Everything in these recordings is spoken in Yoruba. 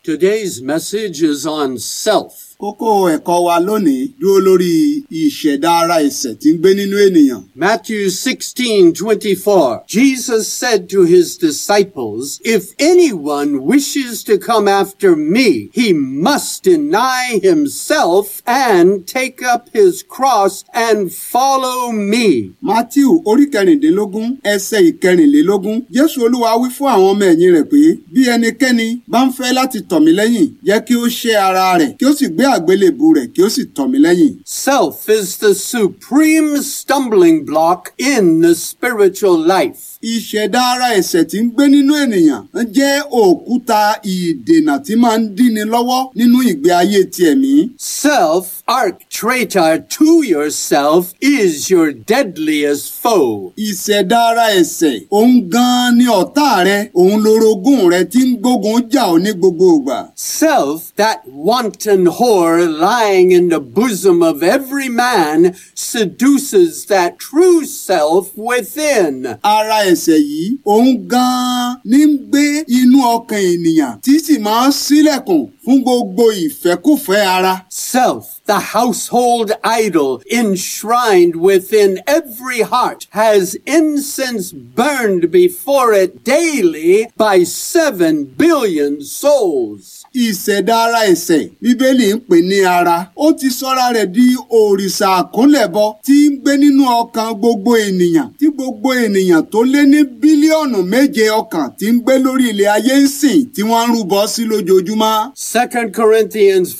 Today's message is on self. Kókó ẹ̀kọ́ wa lónìí dúró lórí ìṣẹ̀dá ara ẹ̀ṣẹ̀ tí ń gbé nínú ènìyàn. Matthew 16, 24. Jesus said to his disciples, If anyone wishes to come after me, he must deny himself and take up his cross and follow me. Mátíù orí kẹrìndínlógún ẹsẹ̀ ìkẹrìnlélógún. Jésù Olúwa wí fún àwọn ọmọ ẹ̀yìn rẹ̀ pé bí ẹnikẹ́ni bá ń fẹ́ láti tọ̀ mí lẹ́yìn, jẹ́ kí ó ṣẹ́ ara rẹ̀ kí ó sì gbé àgbélébù rẹ̀ kí ó sì tọ̀ mí lẹ́yìn. Self is the supreme stumbling block in the spiritual life. Ìṣẹ̀dá ara ẹ̀ṣẹ̀ tí ń gbé nínú ènìyàn ń jẹ́ òkúta ìdènà tí máa ń díni lọ́wọ́ nínú ìgbé ayé ti ẹ̀mí. Self, arch traitor to yourself, is your deadliest foe. Ìṣẹ̀dá ara ẹ̀ṣẹ̀ òun gan-an ni ọ̀tá rẹ òun lorogún rẹ tí ń gbógun jà ọ́ ní gbogbo ìgbà. Self, that wanton whore lying in the bosom of every man, seduces that true self within. Ara ẹ̀ṣẹ̀ yìí òun gan-an ní ń gbé inú ọkàn ènìyàn tí sì máa ń ṣílẹ̀kùn fún gbogbo ìfẹ́kùfẹ́ ara. Self, the household idol enshrined within every heart, has incense burned before it daily by seven billion souls. Ìṣẹ̀dá ara ẹ̀ṣẹ̀ Bíbélì ń pè ní ara. Ó ti sọ́ra rẹ̀ di òrìṣà àkúnlẹ̀bọ tí ń gbé nínú ọkàn gbogbo ènìyàn tí gbogbo ènìyàn tó lé ní bílíọ̀nù méje ọkàn tí ń gbé lórí ilẹ̀ ayé ń sìn tí wọ́n ń rúbọ sí lójoojúmọ́. 2 Corinthians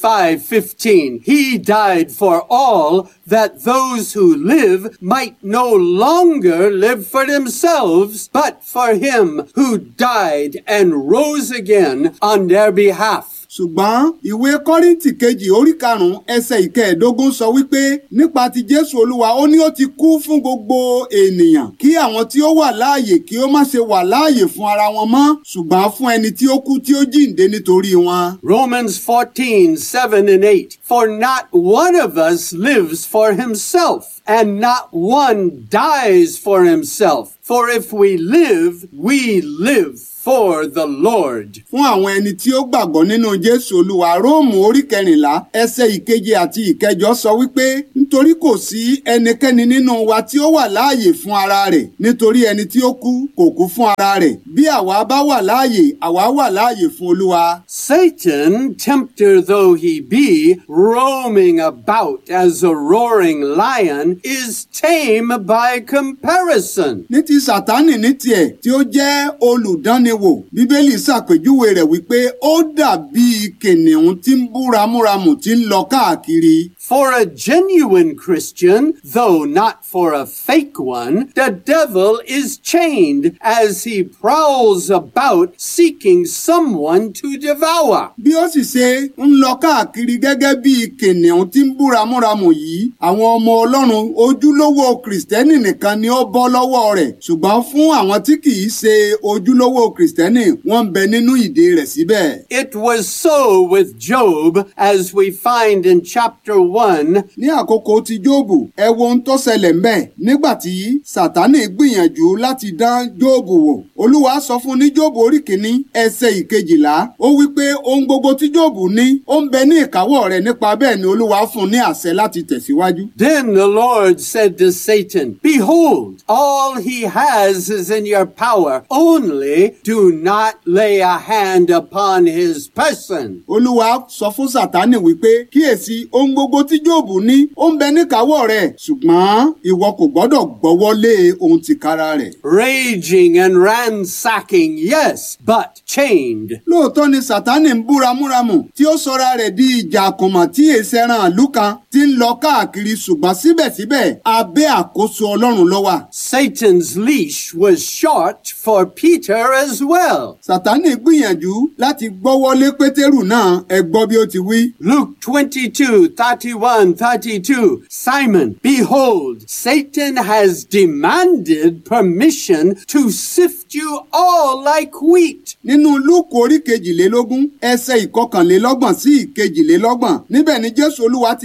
5:15 He died for all that those who live might no longer live for themselves but for him who died and rose again on their behalf. ṣùgbọ́n ìwé kọ́ríntì kejì orí karùn-ún ẹsẹ̀ ìkẹẹ̀ẹ́dógún sọ wípé nípa ti jésù olúwa ó ní ó ti kú fún gbogbo ènìyàn kí àwọn tí ó wà láàyè kí ó má ṣe wà láàyè fún ara wọn mọ́ ṣùgbọ́n fún ẹni tí ó kú tí ó jíǹde nítorí wọn. Romans 14, 7 and 8. For not one of us lives for himself, and not one dies for himself. For if we live, we live for the Lord. fún àwọn ẹni tí ó gbàgbọ́ nínú jésù olúwa róòmù orí kẹrìnlá ẹsẹ̀ ìkeje àti ìkẹjọ sọ wípé nítorí kò sí ẹnikẹ́ni nínú wa tí ó wà láàyè fún ara rẹ̀ nítorí ẹni tí ó kú kò kú fún ara rẹ̀ bí àwa bá wà láàyè àwa wà láàyè fún olúwa. Satan, tempter though he be, roaming about as a roaring lion, is tame by comparison. ní ti sátánì ní tiẹ̀ tí ó jẹ́ olùdánniwò bíbélì ṣàpèjúwe rẹ̀ wípé ó dàbí kìnìún tí ń bú ramúramù tí ń lọ káàkiri. For a genuine Christian, though not for a fake one, the devil is chained as he prowls about seeking someone to devour. bí ó sì ṣe ń lọ káàkiri gẹ́gẹ́ bí kìnìún tí ń bú ramúramù yìí àwọn ọmọ ọlọ́run ojúlówó kìrìsìtẹ́nì nìkan ni ó bọ́ lọ́wọ́ rẹ̀ ṣùgbọ́n fún àwọn tí kì í ṣe ojúlówó kìrìsìtẹ́nì wọ́n ń bẹ nínú ìdè rẹ̀ síbẹ̀. It was so with Job, as we find in chapter 1, ní àkókò tí jóòbù ẹ wo ohun tó ṣẹlẹ̀ ńbẹ̀ nígbà tí sátánì gbìyànjú láti dán jóòbù wò olúwa sọ fún ní jóòbù orí kìíní ẹsẹ̀ ìkejìlá ó wí pé ohun gbogbo tí jóòbù ní ó ń bẹ ní ìkáwọ́ rẹ̀ nípa bẹ́ẹ̀ ni olúwa fún un ní àṣẹ láti tẹ̀síwájú. Then the Lord said to Satan, Behold, all he has is in your power. Only do not lay a hand upon his person. olúwa sọ fún sátánì wípé kíyèsí ohun gbogbo tí jóòbù ní ó ń bẹ níkàáwọ́ rẹ̀ ṣùgbọ́n ìwọ kò gbọ́dọ̀ gbọ́wọ́ lé ohun tìkára rẹ̀. Raging and ransacking, yes, but chained. lóòótọ́ ni sátánì ń bú ramúramù tí ó sọra rẹ̀ di ìjà àkànmọ̀ tí èsẹ̀ràn àlú kan tí ń lọ káàkiri ṣùgbọ́n síbẹ̀síbẹ̀ abẹ́ àkóso ọlọ́run ló wà. Satan's leash was short for Peter as well. sátánì gbìyànjú láti gbọ́wọ́ lé pétérù náà ẹ gbọ́ bí ó ti wí. Luke 22, 31, 32. Simon, behold, Satan has demanded permission to sift you all like wheat. nínú lúùkù orí kejìlélógún ẹsẹ̀ ìkọkànlélọ́gbọ̀n sí ìkejìlélọ́gbọ̀n níbẹ̀ ni jésù olúwa ti wí fún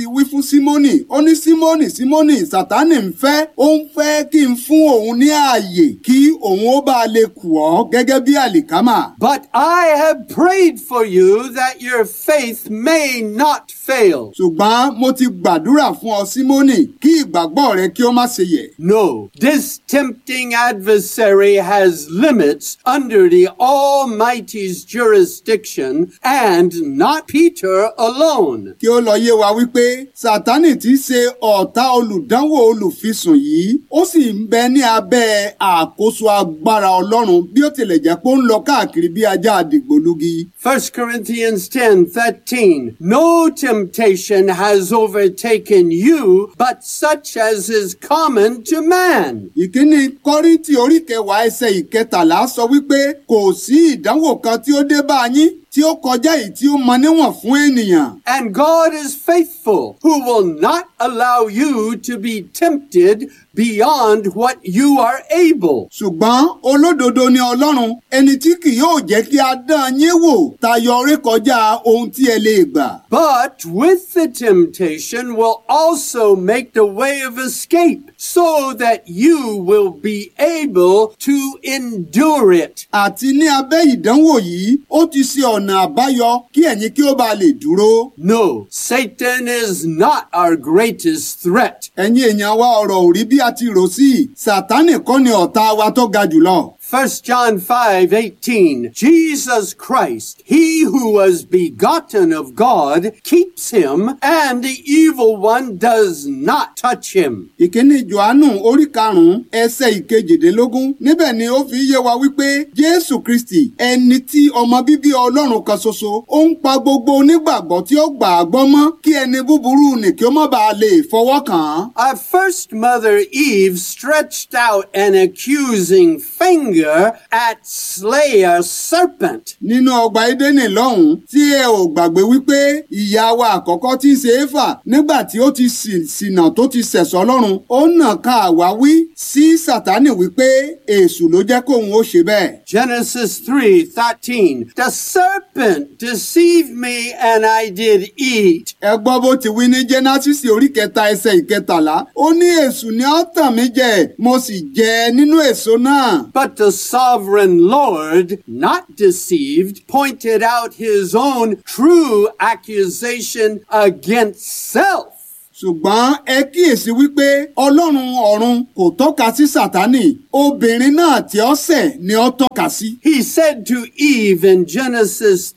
símónì ó ní símónì símónì sátánì ń fẹ́ ó ń fẹ́ kí n fún òun ní ààyè kí òun ó bá lè kù ọ́ gẹ́gẹ́ bí àlìkámà. But I have prayed for you that your faith may not fail. ṣùgbọ́n mo ti gbàdúrà fún ọ símónì kí ìgbàgbọ́ rẹ kí ó má ṣe yẹ̀. No, this tempting adversary has limits under the Almighty's jurisdiction and not Peter alone. kí ó lọ yé wa wípé sátánì tí í ṣe ọ̀tá olùdánwò olùfisùn yìí ó sì ń bẹ ní abẹ́ àkóso agbára ọlọ́run bí ó tilẹ̀ jẹ́ pé ó ń lọ káàkiri bí ajá àdìgbòlugi. 1 Corinthians 10 13. No temptation has overtaken you, but such as is common to man. ìkíni kọ́ríntì orí kẹwàá ẹsẹ̀ ìkẹtàlá sọ wípé kò sí ìdánwò kan tí ó dé bá yín tí ó kọjá èyí tí ó mọ níwọ̀n fún ènìyàn. And God is faithful, who will not allow you to be tempted beyond what you are able. ṣùgbọ́n olódodo ni ọlọ́run ẹni tí kì yóò jẹ́ kí a dán yín wò tayọ rékọjá ohun tí ẹ lè gbà. But with the temptation will also make the way of escape so that you will be able to endure it. àti ní abẹ́ ìdánwò yìí ó ti ṣe ọ̀nà àbáyọ kí ẹ̀yin kí ó bá lè dúró. No, Satan is not our greatest threat. ẹ̀yin èèyàn wa ọ̀rọ̀ ò rí bí a ti rò sí i sátánì kọ́ ni ọ̀tá wa tó ga jùlọ. 1 John 5 18. Jesus Christ, he who was begotten of God, keeps him, and the evil one does not touch him. ìkíní johannu orí karùnún ẹsẹ̀ ìkejìdínlógún níbẹ̀ ni ó fi yé wa wípé jésù kristi ẹni tí ọmọ bíbí ọlọ́run kan ṣoṣo ó ń pa gbogbo onígbàgbọ́ tí ó gbà á gbọ́ mọ́ kí ẹni búburú nì kí ó má bàa lè fọwọ́ kàn án. Our first mother Eve stretched out an accusing finger at slay a serpent. nínú ọgbà édénì lọ́hùn-ún tí ẹ ò gbàgbé wípé ìyá wa àkọ́kọ́ tí ń ṣe éfà nígbà tí ó ti ṣì- ṣìnà tó ti ṣẹ̀sọ́ lọ́rùn ó nà ká àwáwí sí sátánì wípé èṣù ló jẹ́ kóun ó ṣe bẹ́ẹ̀. Genesis 3:13 The serpent deceived me and I did eat. ẹ gbọ́ bó ti wí ní jẹ́násìsì orí kẹta ẹsẹ̀ ìkẹtàlá ó ní èṣù ni ó tàn mí jẹ mo sì jẹ nínú èso náà. But the sovereign Lord, not deceived, pointed out his own true accusation against self. ṣùgbọ́n ẹ kíyèsí wípé ọlọ́run ọ̀run kò tọ́ka sí sátánì obìnrin náà tí ó ṣẹ̀ ni ó tọ́ka sí. He said to Eve in Genesis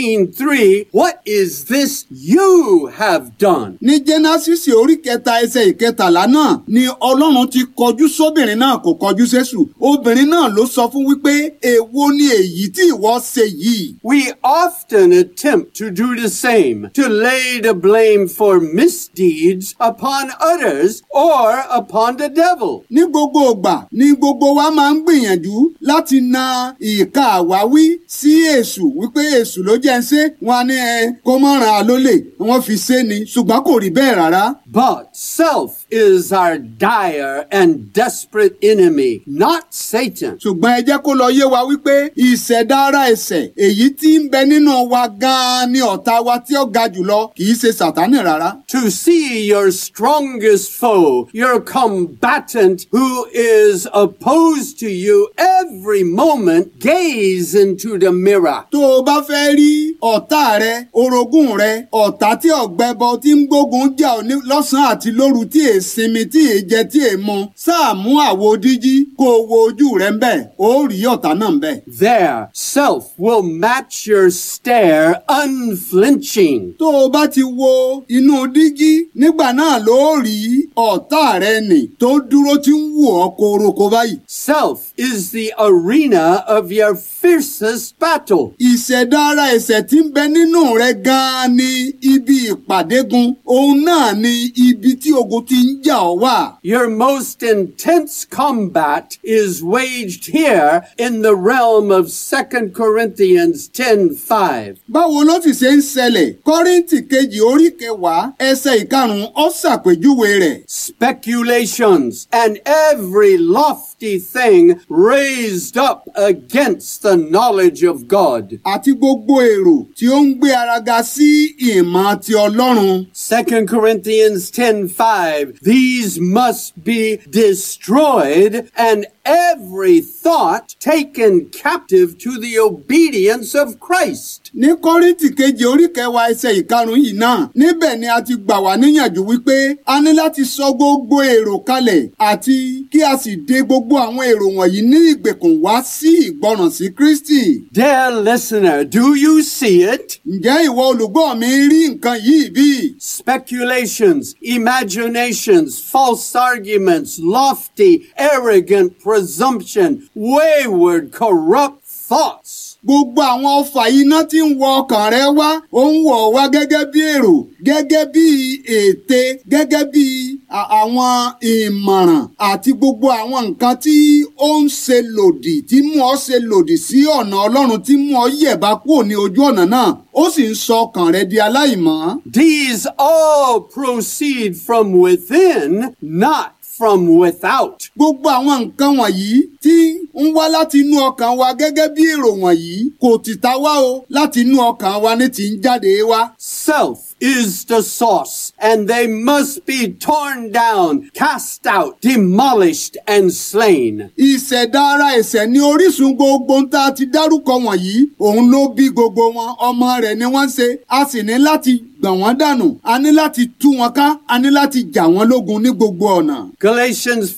13:3, "What is this you have done?" ní jẹ́násìsì orí kẹta ẹsẹ̀ ìkẹtàlá náà ni ọlọ́run ti kọjú sóbìnrin náà kò kọjú sẹ́sù obìnrin náà ló sọ fún wípé èwo ni èyí tí ìwọ ṣe yìí. We often attempt to do the same, to lay the blame for misdeeds upon others or upon the devil. ní gbogbo ìgbà ni gbogbo wa máa ń gbìyànjú láti na ìka àwáwí sí èṣù wípé èṣù ló jẹ́ ń ṣe wọn á ní ẹ kó mọ́ ràn án lólè wọ́n fi ṣe ni ṣùgbọ́n kò rí bẹ́ẹ̀ rárá. But self is our dire and desperate enemy, not Satan. ṣùgbọ́n ẹ jẹ́ kó lọ yé wa wípé ìṣẹ̀dá ara ẹ̀ṣẹ̀ èyí tí ń bẹ nínú wa gan-an ni ọ̀tá wa tí ó ga jùlọ kì í ṣe sàtánì rárá. To see your strongest foe, your combatant who is opposed to you every moment, gaze into the mirror. tó o bá fẹ́ rí ọ̀tá rẹ orogún rẹ ọ̀tá tí ọ̀gbẹ́bọ tí ń gbógun jà ọ́ ní lọ́sàn-án àti lóru tí è sinmi tí è jẹ tí è mu sáà mú àwo díjí kó o wo ojú rẹ ń bẹ̀ ó rí ọ̀tá náà ń bẹ̀. There, self will match your stare unflinching. tó o bá ti wo inú díjí nígbà náà ló rí ọ̀tá rẹ nì tó dúró tí ń wò ọ́ koroko báyìí. Self is the arena of your fiercest battle. ìṣẹ̀dá ara ẹ̀ṣẹ̀ tí ń bẹ nínú rẹ gan-an ni ibi ìpàdégun òun náà ni ibi tí ogun ti ń jà ọ́ wà. Your most intense combat is waged here in the realm of 2 Corinthians 10:5. báwo ló sì ṣe ń ṣẹlẹ̀ kọ́ríntì kejì orí kẹwàá ẹsẹ̀ ìkarùn-ún ó ṣàpèjúwe rẹ̀. Speculations and every lofty lofty thing raised up against the knowledge of God. àti gbogbo èrò tí ó ń gbé ara ga sí ìmọ̀ ti ọlọ́run. 2 Corinthians 10:5 These must be destroyed and every thought taken captive to the obedience of Christ. ní kọ́ríntì kejì orí kẹwàá ẹsẹ̀ ìkarùn-ún yìí náà níbẹ̀ ni a ti gbà wá níyànjú wípé a ní láti sọ gbogbo èrò kalẹ̀ àti kí a sì de gbogbo àwọn èrò wọ̀nyí ní ìgbèkùn wá sí ìgbọràn sí kristi. Dear listener, do you see it? ǹjẹ́ ìwọ olùgbọ́ mi rí nǹkan yìí bí? Speculations, imaginations, false arguments, lofty, arrogant presumption, wayward, corrupt thoughts. gbogbo àwọn ọfà iná tí ń wọ ọkàn rẹ wá ó ń wọ̀ wá gẹ́gẹ́ bí èrò gẹ́gẹ́ bí ète gẹ́gẹ́ bí a- àwọn ìmọ̀ràn àti gbogbo àwọn nǹkan tí ó ń ṣe lòdì tí mú ọ ṣe lòdì sí ọ̀nà ọlọ́run tí mú ọ yẹ̀bá kúrò ní ojú ọ̀nà náà ó sì ń sọ ọkàn rẹ di aláìmọ́. These all proceed from within, not from without. gbogbo àwọn nǹkan wọ̀nyí tí ń wá láti inú ọkàn wa gẹ́gẹ́ bí èrò wọ̀nyí kò tìta wá o láti inú ọkàn wa ní ti ń jáde wá. Self is the source, and they must be torn down, cast out, demolished, and slain. ìṣẹ̀dá ara ẹ̀ṣẹ̀ ní orísun gbogbo ń tá a ti dárúkọ wọ̀nyí òun ló bí gbogbo wọn ọmọ rẹ̀ ni wọ́n ń ṣe a sì ní láti gbọ̀n wọ́n dànù a ní láti tú wọn ká a ní láti jà wọ́n lógun ní gbogbo ọ̀nà. Galatians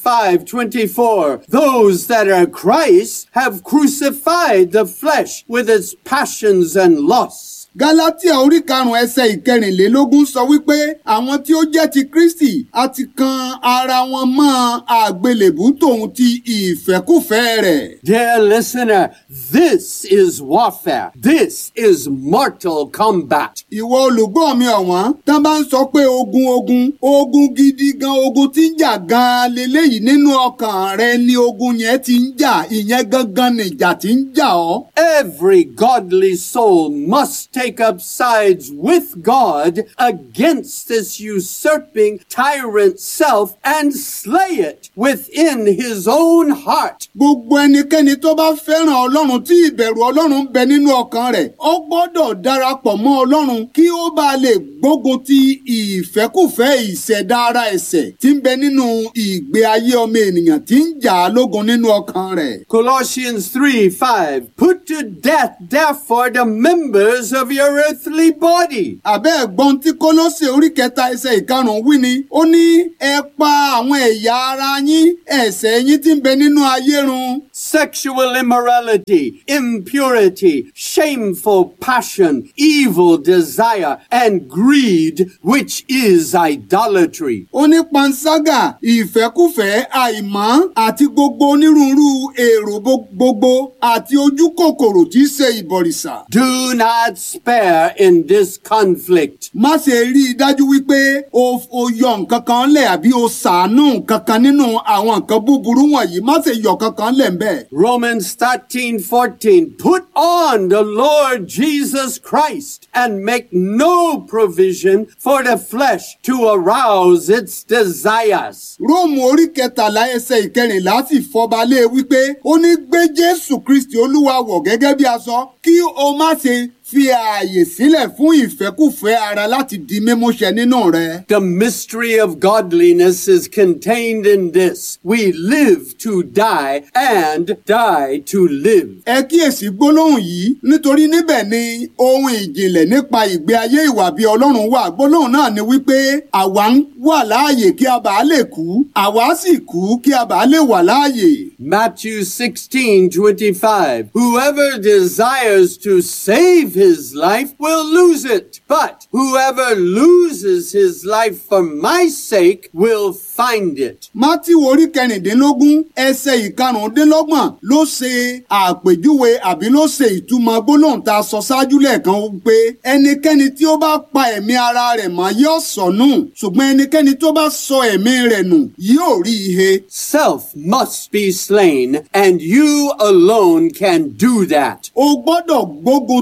5:24 Those that are Christ have crucified the flesh with its passions and lusts. Gálátíà orí karùn-ún ẹsẹ̀ ìkẹrìnlélógún sọ wípé àwọn tí ó jẹ́ ti Kristi a ti kan ara wọn mọ́ àgbélébú tòun ti ìfẹ́kùfẹ́ rẹ̀. Dear listener, this is warfare. This is mortal combat. Ìwọ olùgbọ́ mi ọ̀wọ́n tán bá ń sọ pé ogun ogun ogun gidi gan ogun tí ń jà gan leléyìí nínú ọkàn rẹ ni ogun yẹn ti ń jà ìyẹn gangan nìjà tí ń jà ọ́. Every godly soul must take up sides with God against this usurping tyrant self and slay it within his own heart. Gbogbo ẹnikẹ́ni tó bá fẹ́ràn Ọlọ́run tí ìbẹ̀rù Ọlọ́run ń bẹ nínú ọkàn rẹ̀, ó gbọ́dọ̀ darapọ̀ mọ́ Ọlọ́run kí ó bá lè gbógun ti ìfẹ́kùfẹ́ ìṣẹ̀dá ara ẹ̀ṣẹ̀ tí ń bẹ nínú ìgbé ayé ọmọ ènìyàn tí ń jà á lógun nínú ọkàn rẹ̀. Colossians 3 5. Put to death, therefore, the members of your earthly body. Àbẹ́ ẹ̀gbọ́n tí Kólósè orí kẹta ẹsẹ̀ ìkarùn-ún wí ni, ó ní ẹ pa àwọn ẹ̀yà ara yín ẹ̀ṣẹ̀ yín tí ń bẹ nínú ayé run. Sexual immorality, impurity, shameful passion, evil desire, and greed, which is idolatry. ó ní panṣágà ìfẹ́kùfẹ́ àìmọ́ àti gbogbo onírúurú èrò bo- gbogbo àti ojú kòkòrò tí í ṣe ìbọ̀rìṣà. Do not spare in this conflict. má ṣe rí i dájú wípé o o yọ nǹkan kan lẹ̀ àbí o ṣàánú nǹkan kan nínú àwọn nǹkan búburú wọ̀nyí má ṣe yọ kankan lẹ̀ ń bẹ̀. Romans 13 14. Put on the Lord Jesus Christ and make no provision for the flesh to arouse its desires. róòmù orí kẹtàlá ẹsẹ̀ ìkẹrìnlá sì fọba lé e wípé ó ní gbé jésù kristi olúwa wọ̀ gẹ́gẹ́ bí aṣọ kí o má ṣe fi ààyè sílẹ̀ fún ìfẹ́kùfẹ́ ara láti di mímúṣẹ nínú rẹ. The mystery of godliness is contained in this. We live to die and die to live. ẹ kíyèsí gbólóhùn yìí nítorí níbẹ̀ ni ohun ìjìnlẹ̀ nípa ìgbé ayé ìwà bí ọlọ́run wà gbólóhùn náà ni wípé àwa ń wà láàyè kí a bàa lè kú àwa sì kú kí a bàa lè wà láàyè. Matthew 16, 25. Whoever desires to save his life will lose it, but whoever loses his life for my sake will find it. mátíwò orí kẹrìndínlógún ẹsẹ̀ ìkarùndínlọ́gbọ̀n ló ṣe àpèjúwe àbí ló ṣe ìtumọ̀ gbólóhùn tá a sọ ṣáájú lẹ́ẹ̀kan pé ẹnikẹ́ni tí ó bá pa ẹ̀mí ara rẹ̀ mọ́ yóò sọnù ṣùgbọ́n ẹnikẹ́ni tó bá sọ ẹ̀mí rẹ̀ nù yóò rí ihe. Self must be slain, and you alone can do that. o gbọ́dọ̀ gbógun ti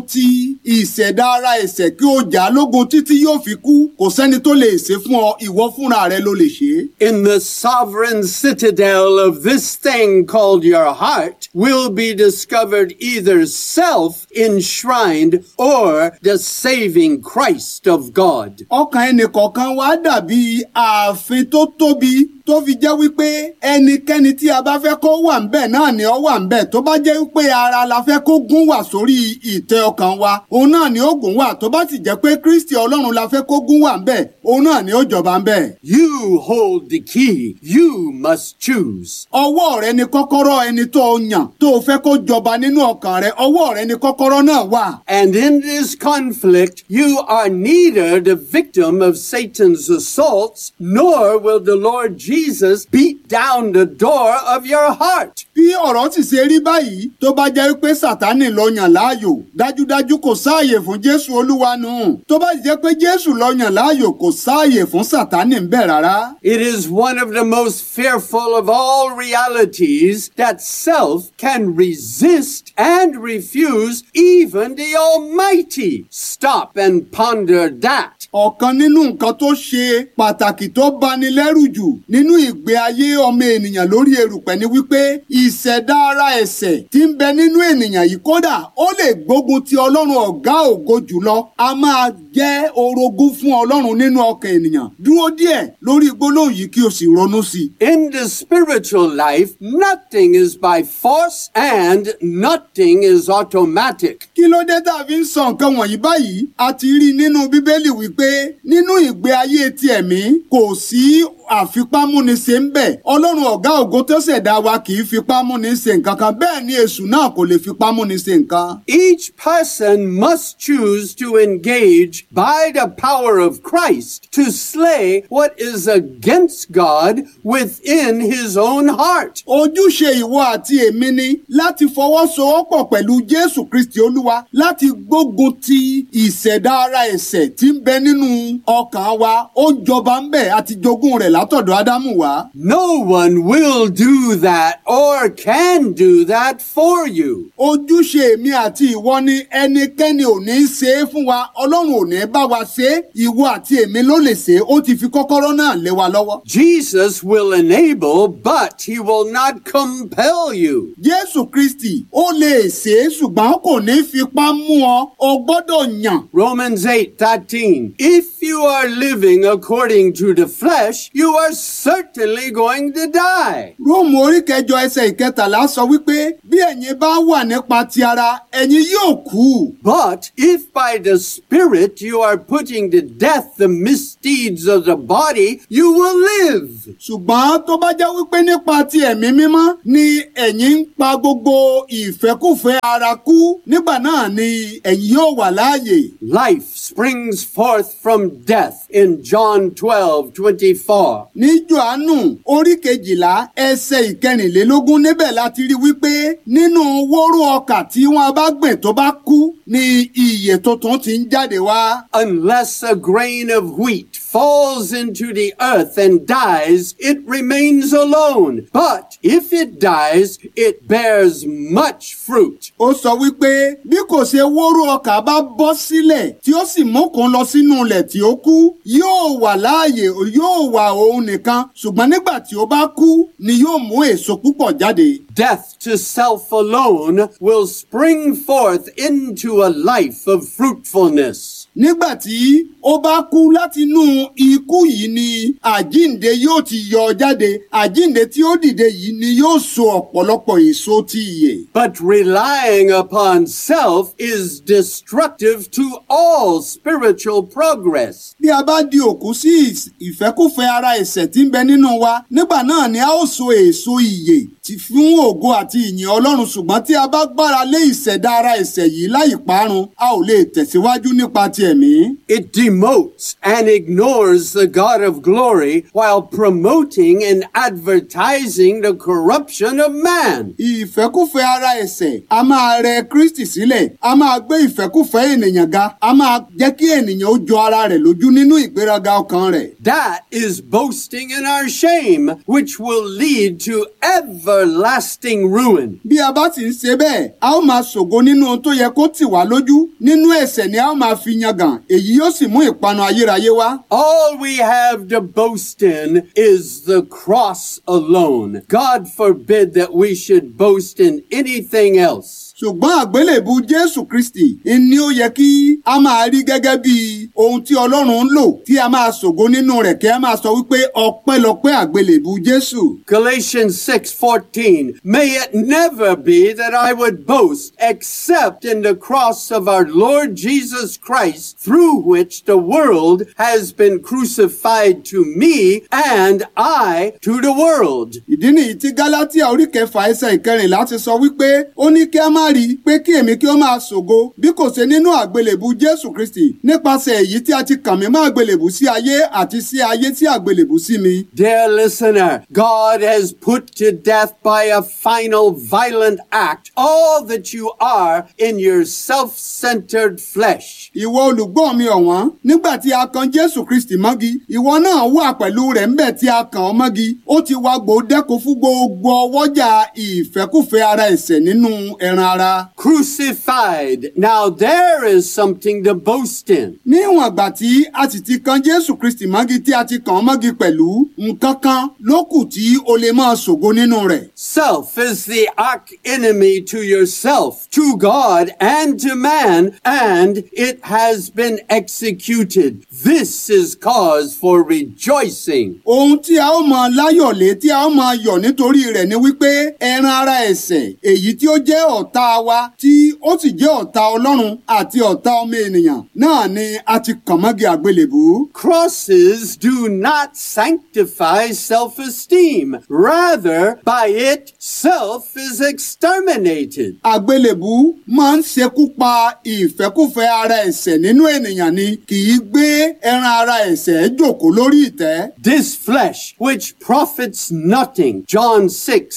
ìṣẹ̀dá ara ẹ̀ṣẹ̀ kí o jà á lógun títí yóò fi kú kò sẹ́ni tó lè ṣe fún ọ ìwọ fúnra rẹ ló lè ṣe é. In the sovereign citadel of this thing called your heart will be discovered either self enshrined or the saving Christ of God. ọkàn ẹnìkọ̀ọ̀kan wa dàbí ààfin tó tóbi tó fi jẹ́ wípé ẹnikẹ́ni tí a bá fẹ́ kó wà ńbẹ̀ náà ni ó wà ńbẹ̀ tó bá jẹ́ wípé ara la fẹ́ kó gún wà sórí ìtẹ́ ọkàn wa òun náà ni ó gún wà tó bá sì jẹ́ pé Kristi Ọlọ́run la fẹ́ kó gún wà ńbẹ̀ òun náà ni ó jọba ńbẹ̀. You hold the key. You must choose. ọwọ́ rẹ ni kọ́kọ́rọ́ ẹni tó o yàn tó o fẹ́ kó jọba nínú ọkàn rẹ ọwọ́ rẹ ni kọ́kọ́rọ́ náà wà. And in this conflict, you are neither the victim of Satan's assaults, nor will the Lord Jesus beat down the door of your heart. bí ọ̀rọ̀ sì ṣe rí báyìí tó bá jẹ́ pé sátánì lọ yàn láàyò dájúdájú kò sáàyè fún jésù olúwa nù tó bá jẹ́ pé jésù lọ yàn láàyò kò sáàyè fún sátánì ń bẹ̀ rárá. It is one of the most fearful of all realities that self can resist and refuse even the Almighty. Stop and ponder that. ọ̀kan nínú nǹkan tó ṣe pàtàkì tó bani lẹ́rù jù nínú ìgbé ayé ọmọ ènìyàn lórí erùpẹ̀ ni wípé ìṣẹ̀dá ara ẹ̀ṣẹ̀ tí ń bẹ nínú ènìyàn yìí kódà ó lè gbógun ti ọlọ́run ọ̀gá ògo jùlọ a máa jẹ́ orogún fún ọlọ́run nínú ọkàn ènìyàn dúró díẹ̀ lórí gbólóhùn yìí kí o sì ronú sí i. In the spiritual life, nothing is by force and nothing is automatic. kí ló dé tá a fi ń sọ nǹkan wọ̀nyí báyìí a ti rí i nínú bíbélì wípé nínú ìgbé ayé ti ẹ̀mí kò sí àfipámúniṣe ń bẹ̀ ọlọ́run ọ̀gá ògo tó ṣẹ̀dá wa kì í fipámúniṣe nǹkan kan bẹ́ẹ̀ ni èṣù náà kò lè fipámúniṣe nǹkan. Each person must choose to engage by the power of Christ to slay what is against God within his own heart. ojúṣe ìwọ àti èmi ni láti fọwọ́sowọ́pọ̀ pẹ̀lú jésù kristi olúwa láti gbógun ti ìṣẹ̀dá ara ẹ̀ṣẹ̀ tí ń bẹ nínú ọkàn wa ó jọba ń bẹ̀ àti jogún rẹ̀ látọ̀dọ̀ ádámù wá. No one will do that or can do that for you. ojúṣe èmi àti ìwọ ni ẹnikẹ́ni ò ní í ṣe é fún wa ọlọ́run ò ní bá wa ṣe é ìwọ àti èmi ló lè ṣe é ó ti fi kọ́kọ́rọ́ náà lé wa lọ́wọ́. Jesus will enable, but he will not compel you. jésù kristi ó lè ṣe é ṣùgbọ́n kò ní fipá mú ọ o gbọ́dọ̀ yàn. Romans 8:13 If you are living according to the flesh, you are certainly going to die. róòmù orí kẹjọ ẹsẹ̀ ìkẹtàlá sọ wípé bí ẹ̀yin bá wà nípa ti ara ẹ̀yin yóò kú. But if by the Spirit you are putting to death the misdeeds of the body, you will live. ṣùgbọ́n tó bá jẹ́ wípé nípa ti ẹ̀mí mímọ́ ni ẹ̀yin ń pa gbogbo ìfẹ́kùfẹ́ ara kú nígbà náà ni ẹ̀yin yóò wà láàyè. Life springs forth from death in John 12 24. ní johannu orí kejìlá ẹsẹ̀ ìkẹrìnlélógún níbẹ̀ láti rí wípé nínú wóró ọkà tí wọ́n bá gbìn tó bá kú ni ìyè tuntun ti ń jáde wá. Unless a grain of wheat falls into the earth and dies, it remains alone. But if it dies, it bears much fruit. ó sọ wípé bí kò ṣe wóró ọkà bá bọ́ sílẹ̀ tí ó sì mókun lọ sínú ilẹ̀ tí ó kú yóò wà láàyè yóò wà òun nìkan ṣùgbọ́n nígbà tí ó bá kú ni yóò mú èso púpọ̀ jáde. Death to self alone will spring forth into a life of fruitfulness. nígbà tí ó bá kú látinú ikú yìí ni àjínde yóò ti yọ jáde àjínde tí ó dìde yìí ni yóò so ọ̀pọ̀lọpọ̀ èso ti ìyè. But relying upon self is destructive to all spiritual progress. bí a bá di òkú sí ìs- ìfẹ́kùfẹ́ ara ẹ̀ṣẹ̀ tí ń bẹ nínú wa nígbà náà ni a ó so èso ìyè ti fún ògo àti ìyìn ọlọ́run ṣùgbọ́n tí a bá gbára lé ìṣẹ̀dá ara ẹ̀ṣẹ̀ yìí láì parun a ò lè tẹ̀síwájú nípa ti ẹ̀mí. It demotes and ignores the God of glory while promoting and advertising the corruption of man. ìfẹ́kùfẹ́ ara ẹ̀ṣẹ̀ a máa rẹ kristi sílẹ̀ a máa gbé ìfẹ́kùfẹ́ ènìyàn ga a máa jẹ́ kí ènìyàn ó jọ ara rẹ̀ lójú nínú ìgbéraga ọkàn rẹ̀. That is boasting in our shame, which will lead to everlasting ruin. bí a bá sì ń ṣe bẹ́ẹ̀ a ó máa ṣògo nínú ohun tó yẹ kó tì wá lójú nínú ẹ̀ṣẹ̀ ni a ó máa fi yangàn èyí yóò sì mú ìpanu ayérayé wá. All we have to boast in is the cross alone. God forbid that we should boast in anything else. ṣùgbọ́n àgbélébù jésù kristi ni ó yẹ kí a máa rí gẹ́gẹ́ bí ohun tí ọlọ́run ń lò tí a máa ṣògo nínú rẹ̀ kí a máa sọ wípé ọpẹ́lọpẹ́ àgbélébù jésù. Galatians 6:14 May it never be that I would boast except in the cross of our Lord Jesus Christ through which the world has been crucified to me and I to the world. ìdí nìyí tí gálátíà orí kẹfà ẹsẹ̀ ìkẹrìnlá ti sọ wípé ó ní kí a má rí i pé kí èmi kí ó máa ṣògo bí kò ṣe nínú àgbélébù jésù kristi nípasẹ̀ èyí tí a ti kàn mí mọ́ àgbélébù sí ayé àti sí ayé tí àgbélébù sí mi. Dear listener, God has put to death by a final violent act all that you are in your self-centered flesh. ìwọ olùgbọ́ mi ọ̀wọ́n nígbà tí a kan jésù kristi mọ́gi ìwọ náà wà pẹ̀lú rẹ̀ ńbẹ̀ tí a kàn ọ́ mọ́gi ó ti wá gbòdẹ́kun fún gbogbo ọwọ́jà ìfẹ́kùfẹ́ ara ẹ̀ṣẹ̀ nínú ẹran ara. Crucified. Now there is something to boast in. níwọ̀n àgbà tí a sì ti kan jésù kristi mọ́gi tí a ti kàn ọ́ mọ́gi pẹ̀lú nǹkan kan ló kù tí o lè máa ṣògo nínú rẹ̀. Self is the arch enemy to yourself, to God, and to man, and it has been executed. This is cause for rejoicing. ohun tí a ó mọ láyọ̀lé tí a ó mọ yọ̀ nítorí rẹ̀ ni wípé ẹran ara ẹ̀ṣẹ̀ èyí tí ó jẹ́ ọ̀tá wa tí ó sì jẹ́ ọ̀tá ọlọ́run àti ọ̀tá ọmọ ènìyàn náà ni a ti kàn mọ́gi àgbélébù. Crosses do not sanctify self-esteem. Rather, by it, self is exterminated. àgbélébù máa ń ṣekú pa ìfẹ́kùfẹ́ ara ẹ̀ṣẹ̀ nínú ènìyàn ni kì í gbé ẹran ara ẹ̀ṣẹ̀ jòkó lórí ìtẹ́. This flesh, which profits nothing, John 6,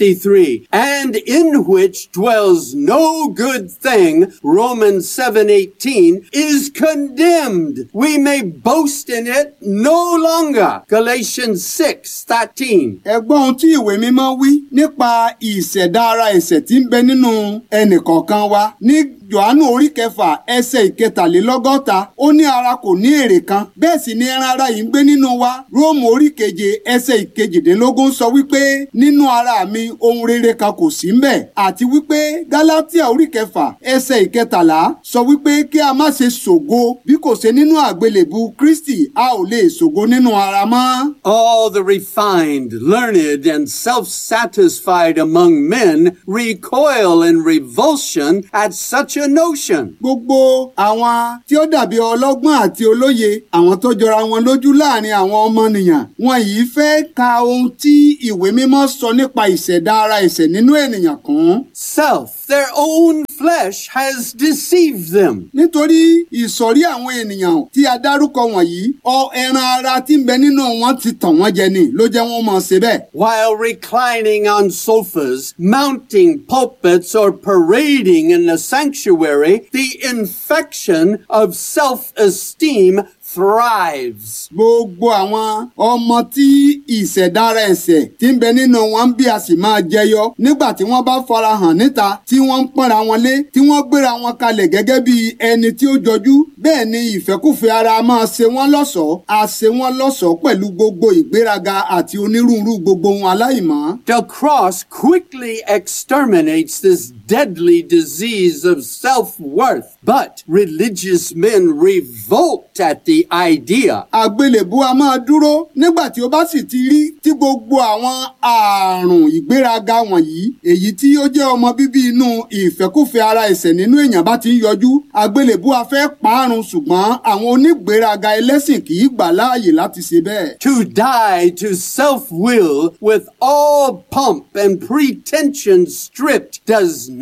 63, and in which dwells no good thing, Romans 7, 18, is condemned. We may boast in it no longer, Galatians 6, 13. ẹgbọ́n ohun tí ìwé mímọ́ wí nípa ìṣẹ̀dá ara ẹ̀ṣẹ̀ tí ń bẹ nínú ẹnìkọ̀ọ̀kan wa ní Jòhánù orí kẹfà ẹsẹ̀ ìkẹtàlélọ́gọ́ta ó ní ara kò ní èrè kan bẹ́ẹ̀ sì ni ẹran ara yìí ń gbé nínú wa Róòmù orí keje ẹsẹ̀ ìkejìdínlógún sọ wípé nínú ara mi ohun rere kan kò sí mbẹ̀ àti wípé Gálátíà orí kẹfà ẹsẹ̀ ìkẹtàlá sọ wípé kí a má ṣe ṣògo bí kò ṣe nínú àgbélébù Kristi a ò lè ṣògo nínú ara mọ́. All the refined, learned, and self-satisfied among men recoil in revulsion at such a notion. gbogbo àwọn tí ó dàbí ọlọ́gbọ́n àti olóye àwọn tó jọra wọn lójú láàrin àwọn ọmọnìyàn wọn yìí fẹ́ ka ohun tí ìwé mímọ́ sọ nípa ìṣẹ̀dá ara ẹ̀ṣẹ̀ nínú ènìyàn kún. Self, their own flesh has deceived them. nítorí ìsọ̀rí àwọn ènìyàn tí a dárúkọ wọ̀nyí ọ ẹran ara tí ń bẹ nínú wọn ti tàn wọ́n jẹ ni ló jẹ́ wọ́n mọ̀ ṣe bẹ́ẹ̀. While reclining on sofas, mounting pulpits, or parading in the sanctuary, the infection of self-esteem thrives. gbogbo àwọn ọmọ tí ìṣẹ̀dára ẹ̀ṣẹ̀ tí ń bẹ nínú wọn bí a sì máa jẹyọ nígbà tí wọ́n bá farahàn níta tí wọ́n ń pọ́nra wọn lé tí wọ́n gbéra wọn kalẹ̀ gẹ́gẹ́ bí ẹni tí ó jọjú bẹ́ẹ̀ ni ìfẹ́kùfẹ́ ara máa ṣe wọ́n lọ́ṣọ̀ọ́ a ṣe wọ́n lọ́ṣọ̀ọ́ pẹ̀lú gbogbo ìgbéraga àti onírúurú gbogbo ohun aláìmọ́. The cross quickly exterminates this deadly disease of self-worth, but religious men revolt at the idea. àgbélébú a máa dúró nígbà tí ó bá sì ti rí tí gbogbo àwọn ààrùn ìgbéraga wọ̀nyí èyí tí ó jẹ́ ọmọ bíbí inú ìfẹ́kùfẹ́ ara ẹ̀ṣẹ̀ nínú èèyàn bá ti ń yọjú àgbélébú a fẹ́ parun ṣùgbọ́n àwọn onígbéraga ẹlẹ́sìn kì í gbà láàyè láti ṣe bẹ́ẹ̀. To die to self-will with all pomp and pretension stripped does not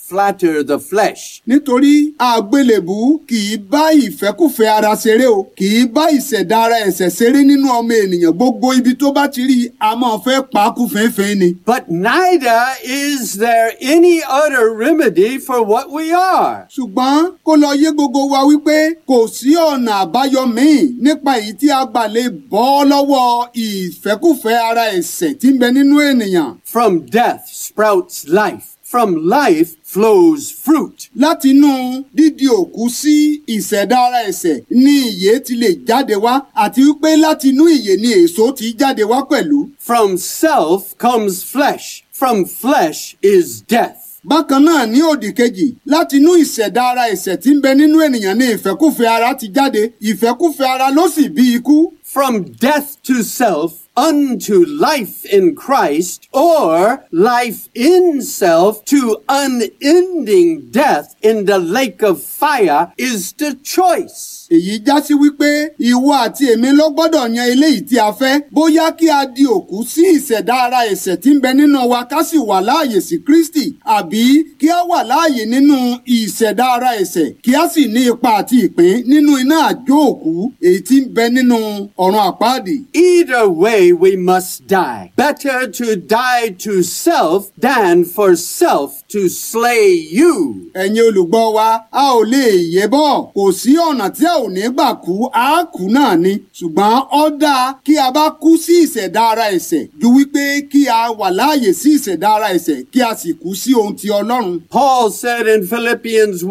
flatter the flesh. nítorí àgbélébù kì í bá ìfẹ́kùfẹ́ ara ṣeré o kì í bá ìṣẹ̀dá ara ẹ̀ṣẹ̀ ṣeré nínú ọmọ ènìyàn gbogbo ibi tó bá ti rí i a máa fẹ́ pa á kú fínfín ni. But neither is there any other remedy for what we are. ṣùgbọ́n kó lọ yé gbogbo wa wípé kò sí ọ̀nà àbáyọ míì nípa èyí tí a gbà lè bọ́ lọ́wọ́ ìfẹ́kùfẹ́ ara ẹ̀ṣẹ̀ tí ń bẹ nínú ènìyàn. From death sprouts life. From life flows fruit. láti inú dídi òkú sí ìṣẹ̀dá ara ẹ̀ṣẹ̀ ni ìyè ti lè jáde wá àti wípé láti inú ìyè ni èso ti jáde wá pẹ̀lú. From self comes flesh. From flesh is death. bákan náà ní òdì kejì láti inú ìṣẹ̀dá ara ẹ̀ṣẹ̀ tí ń bẹ nínú ènìyàn ni ìfẹ́kùfẹ́ ara ti jáde ìfẹ́kùfẹ́ ara ló sì bí ikú. From death to self unto life in Christ, or life in self to unending death in the lake of fire is the choice. èyí já sí wípé ìwọ àti èmi ló gbọ́dọ̀ yan eléyìí tí a fẹ́ bóyá kí a di òkú sí ìṣẹ̀dá ara ẹ̀ṣẹ̀ tí ń bẹ nínú wa ká sì wà láàyè sí Kristi àbí kí a wà láàyè nínú ìṣẹ̀dá ara ẹ̀ṣẹ̀ kí a sì ní ipa àti ìpín nínú iná àjò òkú èyí tí ń bẹ nínú ọ̀run àpáàdì. Either way, we must die. Better to die to self than for self to slay you. ẹ̀yin olùgbọ́ wa a ò lè yé bọ́ kò sí ọ̀nà tí a ò ní gbà kú a kú náà ni ṣùgbọ́n ó dáa kí a bá kú sí ìṣẹ̀dá ara ẹ̀ṣẹ̀ ju wípé kí a wà láàyè sí ìṣẹ̀dá ara ẹ̀ṣẹ̀ kí a sì kú sí ohun ti Ọlọ́run. Paul said in Philippians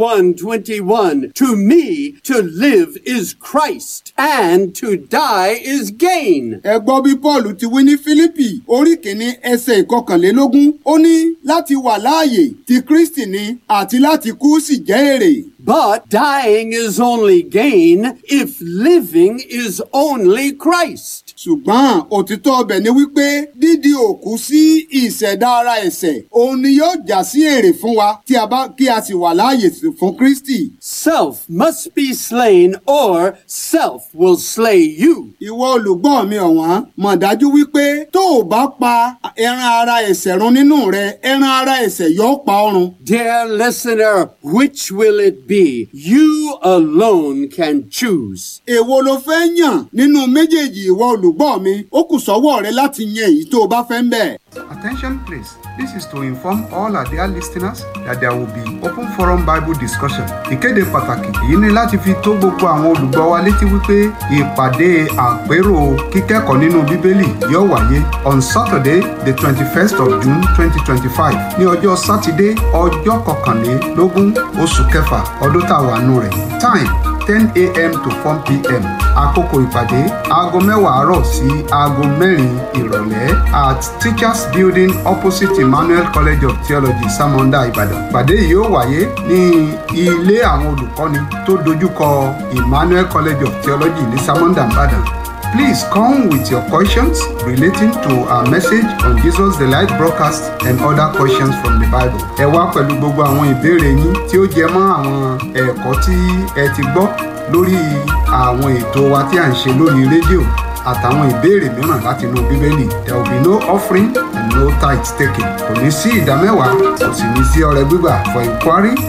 1:21, "To me to live is Christ, and to die is gain." ẹ gbọ́ bí Paul ti wí ní Fílípì orí kìíní ẹsẹ̀ ìkọkànlélógún ó ní láti wà láàyè ti Kristi ni àti láti kú sì jẹ́ èrè. But dying is only gain if living is only Christ. ṣùgbọ́n òtítọ́ ọbẹ̀ ni wípé dídi òkú sí ìṣẹ̀dá ara ẹ̀ṣẹ̀ òun ni yóò já sí èrè fún wa tí a bá kí a sì wà láàyè sí- fún Kristi. Self must be slain or self will slay you. ìwọ olùgbọ́ mi ọ̀wọ́n mọ̀ dájú wípé tó o bá pa ẹran ara ẹ̀ṣẹ̀ run nínú rẹ ẹran ara ẹ̀ṣẹ̀ yóò pa ọ́ run. Dear listener, which will it be? You alone can choose. èwo ló fẹ́ yàn nínú méjèèjì ìwọ olùgbọ́ mi ó kù sọ́wọ́ rẹ láti yan èyí tó o bá fẹ́ ń bẹ̀. Attention please. This is to inform all our dear listeners that there will be open forum Bible discussion. Ìkéde pàtàkì èyí ni láti fi tó gbogbo àwọn olùgbọ́ wa létí wípé ìpàdé àpérò kíkẹ́kọ̀ọ́ nínú Bíbélì yóò wáyé on Saturday the twenty-first of June twenty twenty-five ní ọjọ́ Sátidé ọjọ́ kọkànlélógún oṣù kẹfà ọdún tá a wà nù rẹ̀. Time ten a.m. to four p.m. àkókò ìpàdé aago mẹ́wàá àárọ̀ sí aago mẹ́rin ìrọ̀lẹ́ at teachers building opposite emmanuel college of theology samonda ìbàdàn. ìpàdé yìí yóò wáyé ní ilé àwọn olùkọ́ni tó dojúkọ emmanuel college of theology ní samonda ìbàdàn. Please come with your questions relating to our message on Jesus the Light broadcast and other questions from the Bible. Ẹ wá pẹ̀lú gbogbo àwọn ìbéèrè yín tí ó jẹ mọ́ àwọn ẹ̀kọ́ tí ẹ ti gbọ́ lórí àwọn ètò wa tí à ń ṣe lórí rédíò àtàwọn ìbéèrè mìíràn láti inú Bíbélì. There will be no offering and no tithe taken. Kò ní sí ìdámẹ́wàá, kò sì ní sí ọrẹ gbígbà for inquiry